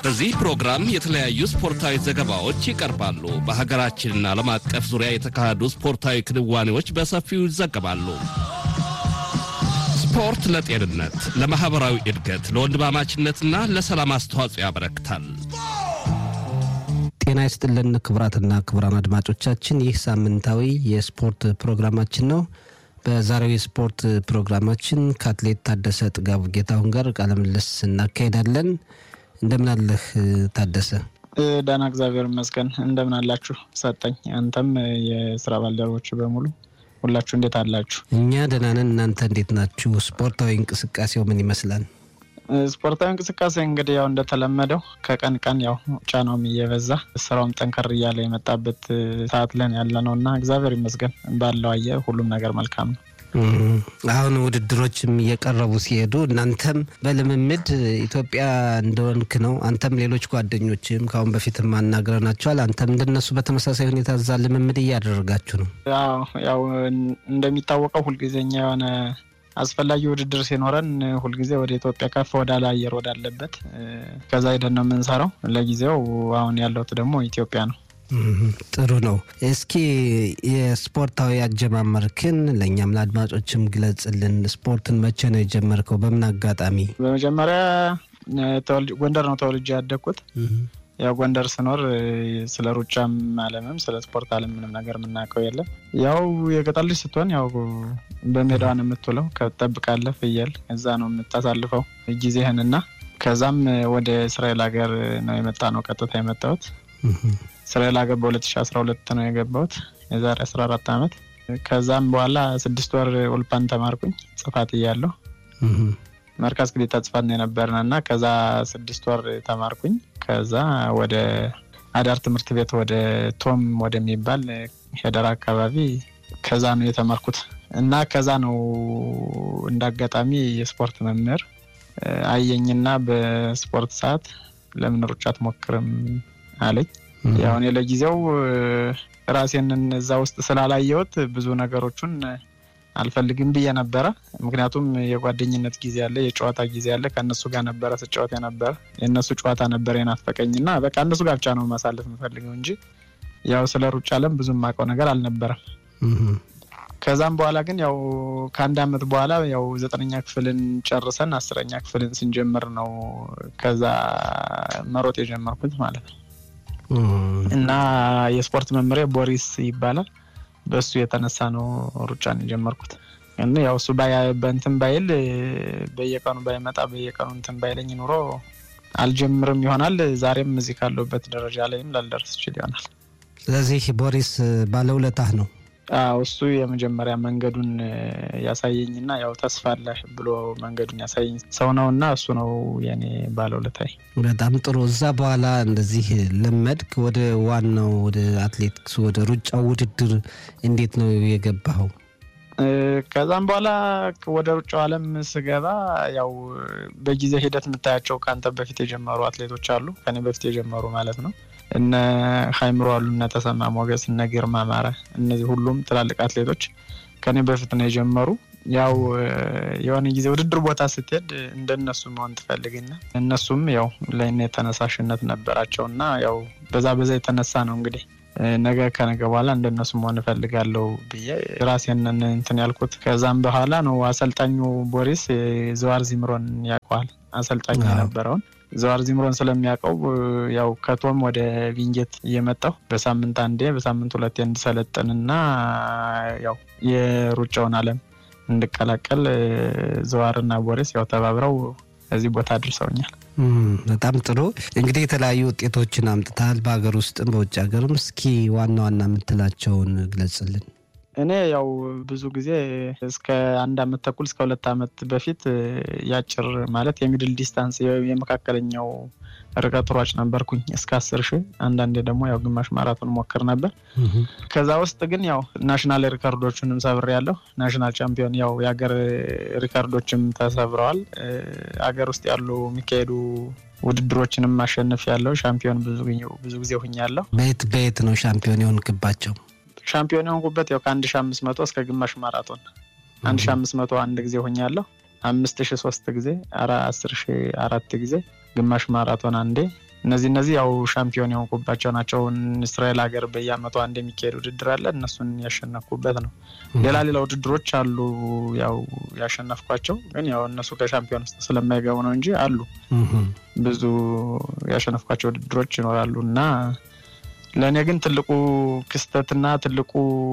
በዚህ ፕሮግራም የተለያዩ ስፖርታዊ ዘገባዎች ይቀርባሉ። በሀገራችንና ዓለም አቀፍ ዙሪያ የተካሄዱ ስፖርታዊ ክንዋኔዎች በሰፊው ይዘገባሉ። ስፖርት ለጤንነት፣ ለማኅበራዊ እድገት፣ ለወንድማማችነትና ለሰላም አስተዋጽኦ ያበረክታል። ጤና ይስጥልን ክቡራትና ክቡራን አድማጮቻችን ይህ ሳምንታዊ የስፖርት ፕሮግራማችን ነው። በዛሬው የስፖርት ፕሮግራማችን ከአትሌት ታደሰ ጥጋቡ ጌታሁን ጋር ቃለ ምልልስ እናካሄዳለን። እንደምን አለህ ታደሰ? ደህና እግዚአብሔር ይመስገን። እንደምን አላችሁ ሰጠኝ፣ አንተም የስራ ባልደረቦች በሙሉ ሁላችሁ እንዴት አላችሁ? እኛ ደህና ነን። እናንተ እንዴት ናችሁ? ስፖርታዊ እንቅስቃሴው ምን ይመስላል? ስፖርታዊ እንቅስቃሴ እንግዲህ ያው እንደተለመደው ከቀን ቀን ያው ጫናውም እየበዛ ስራውም ጠንከር እያለ የመጣበት ሰዓት ለን ያለ ነው እና እግዚአብሔር ይመስገን ባለው አየ ሁሉም ነገር መልካም ነው። አሁን ውድድሮችም እየቀረቡ ሲሄዱ እናንተም በልምምድ ኢትዮጵያ እንደሆንክ ነው። አንተም ሌሎች ጓደኞችም ከአሁን በፊትም አናግረናቸዋል። አንተም እንደነሱ በተመሳሳይ ሁኔታ እዛ ልምምድ እያደረጋችሁ ነው። ያው እንደሚታወቀው ሁልጊዜኛ የሆነ አስፈላጊ ውድድር ሲኖረን ሁልጊዜ ወደ ኢትዮጵያ ከፍ ወዳለ አየር ወዳለበት ከዛ ሄደን ነው የምንሰራው። ለጊዜው አሁን ያለሁት ደግሞ ኢትዮጵያ ነው። ጥሩ ነው። እስኪ የስፖርታዊ አጀማመርክን ለእኛም ለአድማጮችም ግለጽልን። ስፖርትን መቼ ነው የጀመርከው? በምን አጋጣሚ? በመጀመሪያ ጎንደር ነው ተወልጄ ያደግኩት። ያው ጎንደር ስኖር ስለ ሩጫም ዓለምም ስለ ስፖርት ዓለም ምንም ነገር የምናውቀው የለም። ያው የገጠር ልጅ ስትሆን ያው በሜዳዋ ነው የምትውለው፣ ከጠብቃለህ ፍየል፣ እዛ ነው የምታሳልፈው ጊዜህን እና ከዛም ወደ እስራኤል ሀገር ነው የመጣ ነው ቀጥታ የመጣሁት እስራኤል ሀገር በ2012 ነው የገባሁት የዛሬ 14 ዓመት። ከዛም በኋላ ስድስት ወር ኦልፓን ተማርኩኝ ጽፋት እያለሁ መርካዝ ክሊታ ጽፋት ነው የነበርን እና ከዛ ስድስት ወር ተማርኩኝ። ከዛ ወደ አዳር ትምህርት ቤት ወደ ቶም ወደሚባል ሄደራ አካባቢ ከዛ ነው የተማርኩት እና ከዛ ነው እንደ አጋጣሚ የስፖርት መምህር አየኝና በስፖርት ሰዓት ለምን ሩጫ አትሞክርም አለኝ። ያው እኔ ለጊዜው ራሴንን እዛ ውስጥ ስላላየሁት ብዙ ነገሮቹን አልፈልግም ብዬ ነበረ። ምክንያቱም የጓደኝነት ጊዜ አለ፣ የጨዋታ ጊዜ አለ። ከእነሱ ጋር ነበረ ስጫወት የነበረ የእነሱ ጨዋታ ነበረ የናፈቀኝ እና በቃ እነሱ ጋር ብቻ ነው ማሳለፍ የምፈልገው እንጂ ያው ስለ ሩጫ አለም ብዙ የማውቀው ነገር አልነበረም። ከዛም በኋላ ግን ያው ከአንድ አመት በኋላ ያው ዘጠነኛ ክፍልን ጨርሰን አስረኛ ክፍልን ስንጀምር ነው ከዛ መሮጥ የጀመርኩት ማለት ነው። እና የስፖርት መምሪያ ቦሪስ ይባላል። በእሱ የተነሳ ነው ሩጫን የጀመርኩት። እና ያው እሱ በእንትን ባይል በየቀኑ ባይመጣ በየቀኑ እንትን ባይለኝ ኑሮ አልጀምርም ይሆናል። ዛሬም እዚህ ካለሁበት ደረጃ ላይም ላልደርስ ይችል ይሆናል። ስለዚህ ቦሪስ ባለውለታህ ነው። እሱ የመጀመሪያ መንገዱን ያሳየኝና ያው ተስፋ አለህ ብሎ መንገዱን ያሳየኝ ሰው ነው እና እሱ ነው የኔ ባለውለታዬ። በጣም ጥሩ። እዛ በኋላ እንደዚህ ለመድክ፣ ወደ ዋናው ወደ አትሌቲክስ ወደ ሩጫው ውድድር እንዴት ነው የገባኸው? ከዛም በኋላ ወደ ሩጫው ዓለም ስገባ ያው በጊዜ ሂደት የምታያቸው ከአንተ በፊት የጀመሩ አትሌቶች አሉ፣ ከኔ በፊት የጀመሩ ማለት ነው እነ ሀይምሮ አሉ፣ እነ ተሰማ ሞገስ፣ እነ ግርማ ማረ፣ እነዚህ ሁሉም ትላልቅ አትሌቶች ከኔ በፊት ነው የጀመሩ። ያው የሆነ ጊዜ ውድድር ቦታ ስትሄድ እንደነሱ መሆን ትፈልግና እነሱም ያው ለእኔ ተነሳሽነት ነበራቸው እና ያው በዛ በዛ የተነሳ ነው እንግዲህ ነገ ከነገ በኋላ እንደነሱ መሆን እፈልጋለሁ ብዬ ራሴን እንትን ያልኩት። ከዛም በኋላ ነው አሰልጣኙ ቦሪስ ዘዋር ዚምሮን ያውቀዋል አሰልጣኙ የነበረውን ዘዋር ዚምሮን ስለሚያውቀው ያው ከቶም ወደ ቪንጌት እየመጣሁ በሳምንት አንዴ በሳምንት ሁለቴ እንድሰለጥንና ያው የሩጫውን ዓለም እንድቀላቀል ዘዋርና ቦሪስ ያው ተባብረው እዚህ ቦታ አድርሰውኛል። በጣም ጥሩ እንግዲህ የተለያዩ ውጤቶችን አምጥተሃል በሀገር ውስጥም በውጭ ሀገርም። እስኪ ዋና ዋና የምትላቸውን ግለጽልን። እኔ ያው ብዙ ጊዜ እስከ አንድ አመት ተኩል እስከ ሁለት አመት በፊት ያጭር ማለት የሚድል ዲስታንስ የመካከለኛው ርቀት ሯጭ ነበርኩኝ እስከ አስር ሺህ አንዳንዴ ደግሞ ያው ግማሽ ማራቶን ሞክር ነበር። ከዛ ውስጥ ግን ያው ናሽናል ሪከርዶችንም ሰብሬ ያለሁ ናሽናል ቻምፒዮን ያው የሀገር ሪከርዶችም ተሰብረዋል። ሀገር ውስጥ ያሉ የሚካሄዱ ውድድሮችንም ማሸነፍ ያለው ሻምፒዮን ብዙ ጊዜ ሁኛለሁ። በየት በየት ነው ሻምፒዮን የሆንክባቸው? ሻምፒዮን የሆንኩበት ያው ከአንድ ሺ አምስት መቶ እስከ ግማሽ ማራቶን አንድ ሺ አምስት መቶ አንድ ጊዜ ሆኛለሁ። አምስት ሺ ሶስት ጊዜ አራ አስር ሺ አራት ጊዜ ግማሽ ማራቶን አንዴ እነዚህ እነዚህ ያው ሻምፒዮን የሆንኩባቸው ናቸው። እስራኤል ሀገር በየአመቱ አንድ የሚካሄድ ውድድር አለ። እነሱን ያሸነፍኩበት ነው። ሌላ ሌላ ውድድሮች አሉ ያው ያሸነፍኳቸው፣ ግን ያው እነሱ ከሻምፒዮን ውስጥ ስለማይገቡ ነው እንጂ አሉ ብዙ ያሸነፍኳቸው ውድድሮች ይኖራሉ እና ለእኔ ግን ትልቁ ክስተትና ትልቁ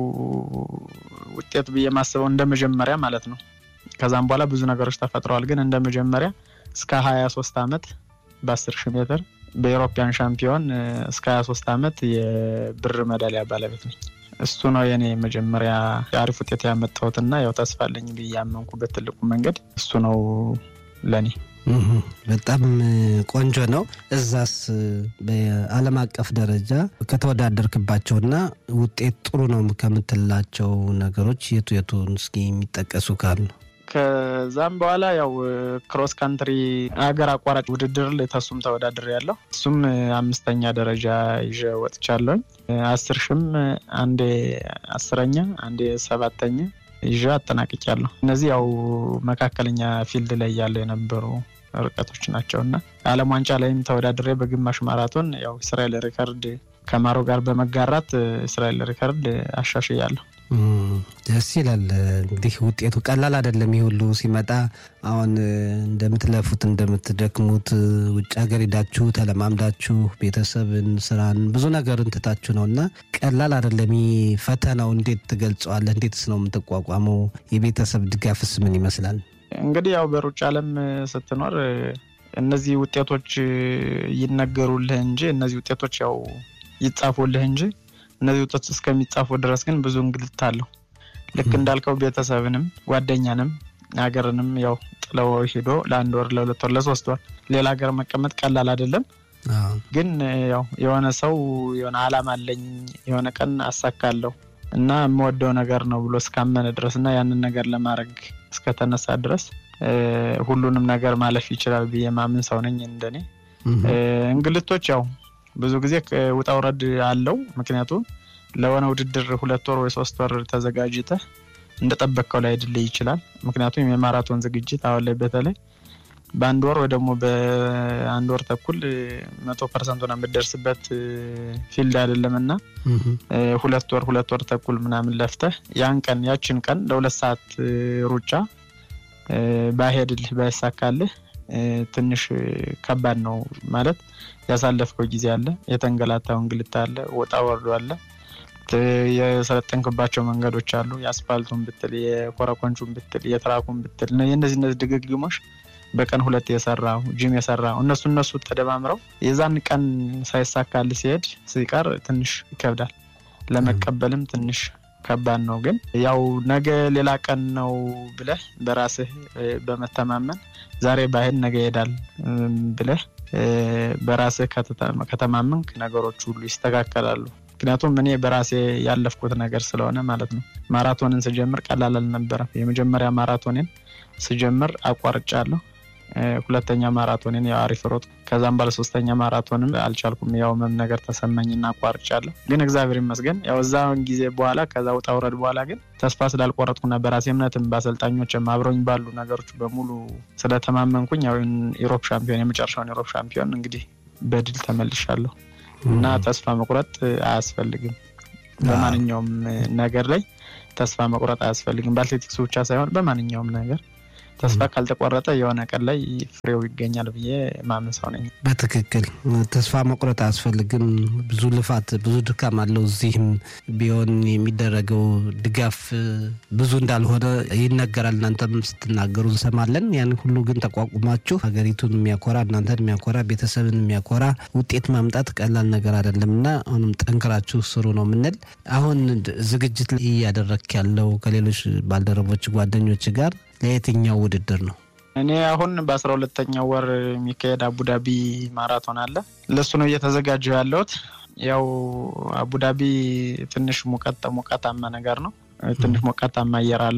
ውጤት ብዬ ማስበው እንደ መጀመሪያ ማለት ነው። ከዛም በኋላ ብዙ ነገሮች ተፈጥረዋል። ግን እንደ መጀመሪያ እስከ ሀያ ሶስት አመት በአስር ሺህ ሜትር በኤሮፒያን ሻምፒዮን እስከ ሀያ ሶስት አመት የብር ሜዳሊያ ባለቤት ነኝ። እሱ ነው የኔ መጀመሪያ የአሪፍ ውጤት ያመጣሁትና ያው ተስፋ አለኝ ብዬ ያመንኩበት ትልቁ መንገድ እሱ ነው ለእኔ። በጣም ቆንጆ ነው። እዛስ በዓለም አቀፍ ደረጃ ከተወዳደርክባቸውና ውጤት ጥሩ ነው ከምትላቸው ነገሮች የቱ የቱን እስኪ የሚጠቀሱ ካሉ? ከዛም በኋላ ያው ክሮስ ካንትሪ ሀገር አቋራጭ ውድድር ላይ ተሱም ተወዳድር ያለው እሱም አምስተኛ ደረጃ ይዤ ወጥቻለሁኝ። አስር ሽም አንዴ አስረኛ አንዴ ሰባተኛ ይዤ አጠናቅቄያለሁ። እነዚህ ያው መካከለኛ ፊልድ ላይ ያለ የነበሩ ርቀቶች ናቸው እና ዓለም ዋንጫ ላይም ተወዳድሬ በግማሽ ማራቶን ያው እስራኤል ሪከርድ ከማሮ ጋር በመጋራት እስራኤል ሪከርድ አሻሽያለሁ። ደስ ይላል። እንግዲህ ውጤቱ ቀላል አይደለም። ይህ ሁሉ ሲመጣ አሁን እንደምትለፉት እንደምትደክሙት ውጭ ሀገር ሄዳችሁ ተለማምዳችሁ ቤተሰብን፣ ስራን፣ ብዙ ነገርን ትታችሁ ነው እና ቀላል አይደለም። ይህ ፈተናው እንዴት ትገልጸዋለህ? እንዴትስ ነው የምትቋቋመው? የቤተሰብ ድጋፍስ ምን ይመስላል? እንግዲህ ያው በሩጫ ዓለም ስትኖር እነዚህ ውጤቶች ይነገሩልህ እንጂ እነዚህ ውጤቶች ያው ይጻፉልህ እንጂ እነዚህ ውጤቶች እስከሚጻፉ ድረስ ግን ብዙ እንግልት አለው። ልክ እንዳልከው ቤተሰብንም ጓደኛንም ሀገርንም ያው ጥለው ሄዶ ለአንድ ወር ለሁለት ወር ለሶስት ወር ሌላ ሀገር መቀመጥ ቀላል አይደለም። ግን ያው የሆነ ሰው የሆነ አላማ አለኝ የሆነ ቀን አሳካለሁ እና የምወደው ነገር ነው ብሎ እስካመነ ድረስ እና ያንን ነገር ለማድረግ እስከተነሳ ድረስ ሁሉንም ነገር ማለፍ ይችላል ብዬ ማምን ሰው ነኝ። እንደኔ እንግልቶች ያው ብዙ ጊዜ ውጣ ውረድ አለው። ምክንያቱም ለሆነ ውድድር ሁለት ወር ወይ ሶስት ወር ተዘጋጅተህ እንደጠበቅከው ላይ ድልህ ይችላል። ምክንያቱም የማራቶን ዝግጅት አሁን ላይ በተለይ በአንድ ወር ወይ ደግሞ በአንድ ወር ተኩል መቶ ፐርሰንት ሆነ የምትደርስበት ፊልድ አይደለም እና ሁለት ወር ሁለት ወር ተኩል ምናምን ለፍተህ ያን ቀን ያችን ቀን ለሁለት ሰዓት ሩጫ ባሄድልህ ባይሳካልህ ትንሽ ከባድ ነው ማለት ያሳለፍከው ጊዜ አለ፣ የተንገላታው እንግልት አለ፣ ወጣ ወርዶ አለ፣ የሰለጠንክባቸው መንገዶች አሉ። የአስፋልቱን ብትል፣ የኮረኮንቹን ብትል፣ የትራኩን ብትል የእነዚህ እነዚህ ድግግሞች በቀን ሁለት የሰራው ጂም የሰራው እነሱ እነሱ ተደማምረው የዛን ቀን ሳይሳካል ሲሄድ ሲቀር ትንሽ ይከብዳል። ለመቀበልም ትንሽ ከባድ ነው። ግን ያው ነገ ሌላ ቀን ነው ብለህ በራስህ በመተማመን ዛሬ ባሄድ ነገ ይሄዳል ብለህ በራስህ ከተማመንክ ነገሮች ሁሉ ይስተካከላሉ። ምክንያቱም እኔ በራሴ ያለፍኩት ነገር ስለሆነ ማለት ነው። ማራቶንን ስጀምር ቀላል አልነበረም። የመጀመሪያ ማራቶንን ስጀምር አቋርጫለሁ። ሁለተኛ ማራቶንን ያው አሪፍ ሮጥ። ከዛም ባለ ሶስተኛ ማራቶንም አልቻልኩም። ያው መም ነገር ተሰማኝና አቋርጫለሁ። ግን እግዚአብሔር ይመስገን ያው እዛን ጊዜ በኋላ ከዛ ውጣ ውረድ በኋላ ግን ተስፋ ስላልቆረጥኩና በራሴ እምነትም በአሰልጣኞችም አብረኝ ባሉ ነገሮች በሙሉ ስለተማመንኩኝ ያው ኢሮፕ ሻምፒዮን የመጨረሻውን ኢሮፕ ሻምፒዮን እንግዲህ በድል ተመልሻለሁ እና ተስፋ መቁረጥ አያስፈልግም። በማንኛውም ነገር ላይ ተስፋ መቁረጥ አያስፈልግም። በአትሌቲክሱ ብቻ ሳይሆን በማንኛውም ነገር ተስፋ ካልተቆረጠ የሆነ ቀን ላይ ፍሬው ይገኛል ብዬ ማምን ሰው ነኝ። በትክክል ተስፋ መቁረጥ አያስፈልግም። ብዙ ልፋት፣ ብዙ ድካም አለው። እዚህም ቢሆን የሚደረገው ድጋፍ ብዙ እንዳልሆነ ይነገራል። እናንተም ስትናገሩ እንሰማለን። ያን ሁሉ ግን ተቋቁማችሁ ሀገሪቱን የሚያኮራ እናንተን የሚያኮራ ቤተሰብን የሚያኮራ ውጤት ማምጣት ቀላል ነገር አይደለም እና አሁንም ጠንክራችሁ ስሩ ነው የምንል። አሁን ዝግጅት ላይ እያደረክ ያለው ከሌሎች ባልደረቦች ጓደኞች ጋር ለየትኛው ውድድር ነው? እኔ አሁን በአስራ ሁለተኛው ወር የሚካሄድ አቡዳቢ ማራቶን አለ። ለሱ ነው እየተዘጋጀው ያለሁት። ያው አቡዳቢ ትንሽ ሙቀት ሞቃታማ ነገር ነው። ትንሽ ሞቃታማ አየር አለው።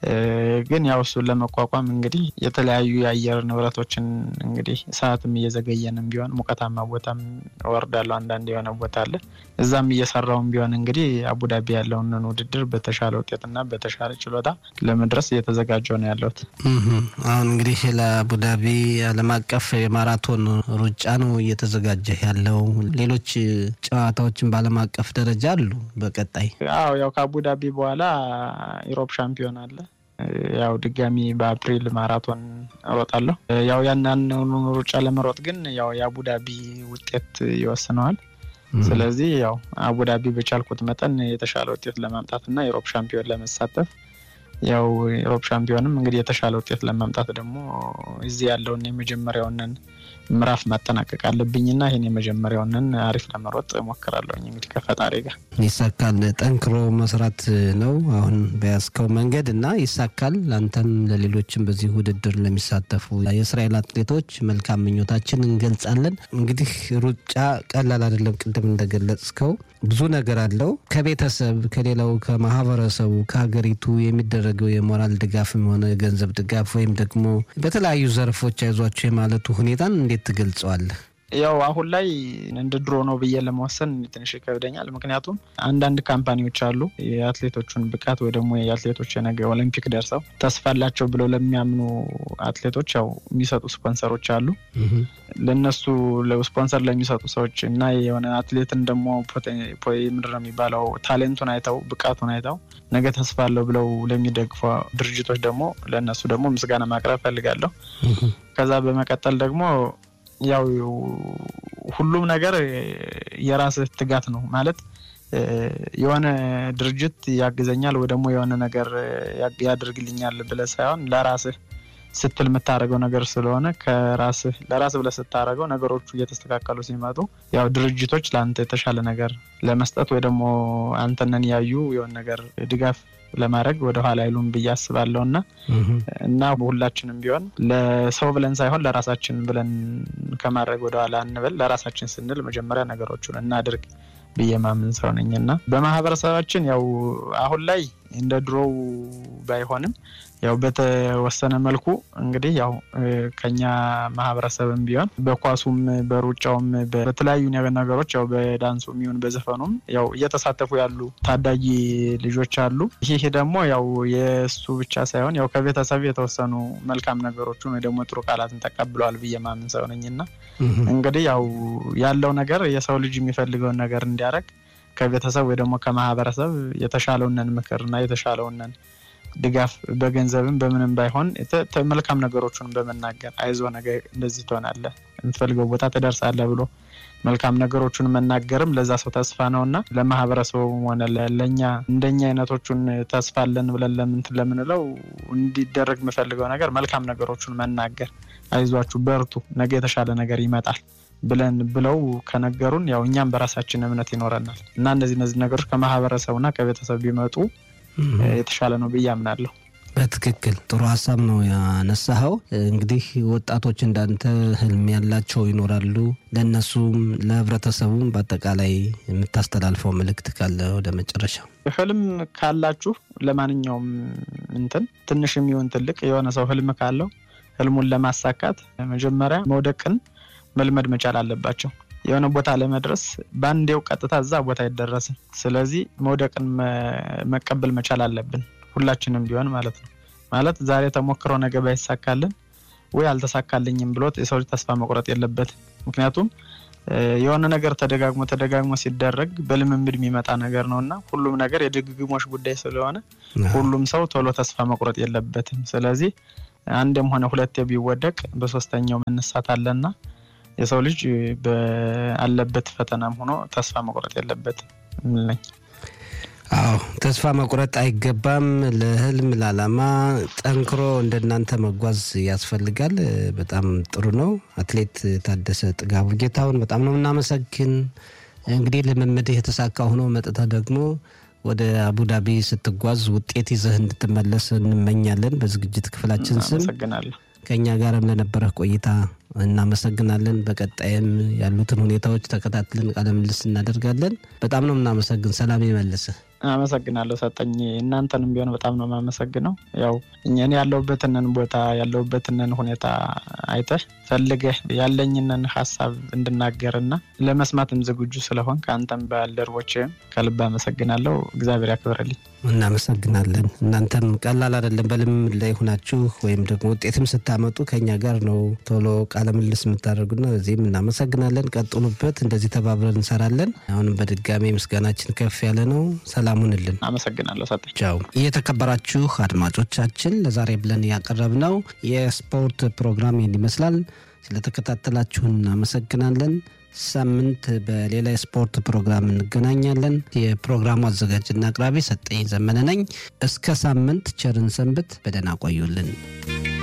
ግን ያው እሱን ለመቋቋም እንግዲህ የተለያዩ የአየር ንብረቶችን እንግዲህ ሰዓትም እየዘገየንም ቢሆን ሙቀታማ ቦታም እወርዳለሁ። አንዳንድ የሆነ ቦታ አለ እዛም እየሰራውም ቢሆን እንግዲህ አቡዳቢ ያለውን ውድድር በተሻለ ውጤትና በተሻለ ችሎታ ለመድረስ እየተዘጋጀው ነው ያለሁት። አሁን እንግዲህ ለአቡዳቢ ዓለም አቀፍ የማራቶን ሩጫ ነው እየተዘጋጀ ያለው። ሌሎች ጨዋታዎችን በዓለም አቀፍ ደረጃ አሉ በቀጣይ አዎ ያው ከአቡዳቢ በኋላ ኢሮፕ ሻምፒዮን አለ። ያው ድጋሚ በአፕሪል ማራቶን እሮጣለሁ። ያው ያንን ሩጫ ለመሮጥ ግን ያው የአቡዳቢ ውጤት ይወስነዋል። ስለዚህ ያው አቡዳቢ በቻልኩት መጠን የተሻለ ውጤት ለማምጣት እና የሮፕ ሻምፒዮን ለመሳተፍ ያው የሮፕ ሻምፒዮንም እንግዲህ የተሻለ ውጤት ለማምጣት ደግሞ እዚህ ያለውን የመጀመሪያውንን ምዕራፍ ማጠናቀቅ አለብኝና ይህን የመጀመሪያውንን አሪፍ ለመሮጥ እሞክራለሁኝ እንግዲህ ከፈጣሪ ጋር ይሳካል። ጠንክሮ መስራት ነው አሁን በያዝከው መንገድ እና ይሳካል። ለአንተም ለሌሎችም በዚህ ውድድር ለሚሳተፉ የእስራኤል አትሌቶች መልካም ምኞታችን እንገልጻለን። እንግዲህ ሩጫ ቀላል አይደለም። ቅድም እንደገለጽከው ብዙ ነገር አለው። ከቤተሰብ ከሌላው ከማህበረሰቡ ከሀገሪቱ የሚደረገው የሞራል ድጋፍም ሆነ የገንዘብ ድጋፍ ወይም ደግሞ በተለያዩ ዘርፎች አይዟቸው የማለቱ ሁኔታን እንዴት ትገልጸዋለህ? ያው አሁን ላይ እንደ ድሮ ነው ብዬ ለመወሰን ትንሽ ይከብደኛል። ምክንያቱም አንዳንድ ካምፓኒዎች አሉ የአትሌቶቹን ብቃት ወይ ደግሞ የአትሌቶች የነገ ኦሎምፒክ ደርሰው ተስፋ አላቸው ብለው ለሚያምኑ አትሌቶች ያው የሚሰጡ ስፖንሰሮች አሉ። ለነሱ ስፖንሰር ለሚሰጡ ሰዎች እና የሆነ አትሌትን ደግሞ ምንድን ነው የሚባለው ታሌንቱን አይተው ብቃቱን አይተው ነገ ተስፋ አለው ብለው ለሚደግፉ ድርጅቶች ደግሞ ለእነሱ ደግሞ ምስጋና ማቅረብ ፈልጋለሁ። ከዛ በመቀጠል ደግሞ ያው ሁሉም ነገር የራስህ ትጋት ነው ማለት የሆነ ድርጅት ያግዘኛል ወይ ደግሞ የሆነ ነገር ያደርግልኛል ብለህ ሳይሆን ለራስህ ስትል የምታደርገው ነገር ስለሆነ ከራስህ ለራስህ ብለህ ስታደርገው ነገሮቹ እየተስተካከሉ ሲመጡ ያው ድርጅቶች ለአንተ የተሻለ ነገር ለመስጠት ወይ ደግሞ አንተነን ያዩ የሆነ ነገር ድጋፍ ለማድረግ ወደ ኋላ አይሉም ብዬ አስባለሁ እና እና ሁላችንም ቢሆን ለሰው ብለን ሳይሆን ለራሳችን ብለን ከማድረግ ወደ ኋላ እንበል። ለራሳችን ስንል መጀመሪያ ነገሮቹን እናድርግ ብዬ ማምን ሰው ነኝ እና በማህበረሰባችን ያው አሁን ላይ እንደ ድሮው ባይሆንም ያው በተወሰነ መልኩ እንግዲህ ያው ከኛ ማህበረሰብም ቢሆን በኳሱም በሩጫውም በተለያዩ ነገሮች ያው በዳንሱ የሚሆን በዘፈኑም ያው እየተሳተፉ ያሉ ታዳጊ ልጆች አሉ። ይህ ደግሞ ያው የእሱ ብቻ ሳይሆን ያው ከቤተሰብ የተወሰኑ መልካም ነገሮችን ወይ ደግሞ ጥሩ ቃላትን ተቀብለዋል ብዬ ማምን ሰው ነኝ እና እንግዲህ ያው ያለው ነገር የሰው ልጅ የሚፈልገውን ነገር እንዲያደርግ ከቤተሰብ ወይ ደግሞ ከማህበረሰብ የተሻለውነን ምክርና የተሻለውነን ድጋፍ በገንዘብም በምንም ባይሆን መልካም ነገሮችን በመናገር አይዞ ነገ እንደዚህ ትሆናለህ፣ የምትፈልገው ቦታ ትደርሳለህ ብሎ መልካም ነገሮችን መናገርም ለዛ ሰው ተስፋ ነው እና ለማህበረሰቡም ሆነ ለእኛ እንደኛ አይነቶቹን ተስፋ አለን ብለን ለምንትን ለምንለው እንዲደረግ የምፈልገው ነገር መልካም ነገሮችን መናገር፣ አይዟችሁ፣ በርቱ፣ ነገ የተሻለ ነገር ይመጣል ብለን ብለው ከነገሩን ያው እኛም በራሳችን እምነት ይኖረናል እና እነዚህ እነዚህ ነገሮች ከማህበረሰቡና ከቤተሰብ ቢመጡ የተሻለ ነው ብዬ አምናለሁ። በትክክል ጥሩ ሀሳብ ነው ያነሳኸው። እንግዲህ ወጣቶች እንዳንተ ህልም ያላቸው ይኖራሉ። ለእነሱም ለህብረተሰቡም በአጠቃላይ የምታስተላልፈው መልእክት ካለ ወደ መጨረሻው። ህልም ካላችሁ ለማንኛውም እንትን ትንሽ የሚሆን ትልቅ የሆነ ሰው ህልም ካለው ህልሙን ለማሳካት መጀመሪያ መውደቅን መልመድ መቻል አለባቸው። የሆነ ቦታ ለመድረስ በአንዴው ቀጥታ እዛ ቦታ አይደረስም። ስለዚህ መውደቅን መቀበል መቻል አለብን ሁላችንም ቢሆን ማለት ነው። ማለት ዛሬ ተሞክሮ ነገ ባይሳካልን ወይ አልተሳካልኝም ብሎ የሰው ልጅ ተስፋ መቁረጥ የለበትም። ምክንያቱም የሆነ ነገር ተደጋግሞ ተደጋግሞ ሲደረግ በልምምድ የሚመጣ ነገር ነው እና ሁሉም ነገር የድግግሞሽ ጉዳይ ስለሆነ ሁሉም ሰው ቶሎ ተስፋ መቁረጥ የለበትም። ስለዚህ አንድም ሆነ ሁለቴ ቢወደቅ በሶስተኛው መነሳት አለና የሰው ልጅ ባለበት ፈተናም ሆኖ ተስፋ መቁረጥ የለበትም ምለኝ። አዎ ተስፋ መቁረጥ አይገባም። ለህልም ለዓላማ ጠንክሮ እንደናንተ መጓዝ ያስፈልጋል። በጣም ጥሩ ነው። አትሌት ታደሰ ጥጋቡ ጌታሁን በጣም ነው የምናመሰግን። እንግዲህ ልምምድህ የተሳካ ሆኖ መጥተህ ደግሞ ወደ አቡዳቢ ስትጓዝ ውጤት ይዘህ እንድትመለስ እንመኛለን። በዝግጅት ክፍላችን ስም አመሰግናለሁ። ከእኛ ጋርም ለነበረህ ቆይታ እናመሰግናለን። በቀጣይም ያሉትን ሁኔታዎች ተከታትለን ቃለ ምልልስ እናደርጋለን። በጣም ነው የምናመሰግን። ሰላም ይመልስህ። አመሰግናለሁ ሰጠኝ። እናንተንም ቢሆን በጣም ነው የማመሰግነው። ያው እኔ ያለሁበትንን ቦታ ያለሁበትንን ሁኔታ አይተህ ፈልገህ ያለኝንን ሀሳብ እንድናገርና ለመስማትም ዝግጁ ስለሆን ከአንተም ባልደረቦችህም ከልብ አመሰግናለሁ። እግዚአብሔር ያክብርልኝ። እናመሰግናለን። እናንተም ቀላል አይደለም። በልምድ ላይ ሆናችሁ ወይም ደግሞ ውጤትም ስታመጡ ከኛ ጋር ነው ቶሎ ቃለ ምልልስ የምታደርጉና በዚህም እናመሰግናለን። ቀጥሉበት። እንደዚህ ተባብረን እንሰራለን። አሁንም በድጋሚ ምስጋናችን ከፍ ያለ ነው። ሰላም ሁንልን። አመሰግናለሁ ሰጠኝ። ቻው። የተከበራችሁ አድማጮቻችን ለዛሬ ብለን ያቀረብነው የስፖርት ፕሮግራም ይህን ይመስላል። ስለተከታተላችሁን እናመሰግናለን። ሳምንት በሌላ የስፖርት ፕሮግራም እንገናኛለን። የፕሮግራሙ አዘጋጅና አቅራቢ ሰጠኝ ዘመነ ነኝ። እስከ ሳምንት ቸርን ሰንብት። በደህና ቆዩልን።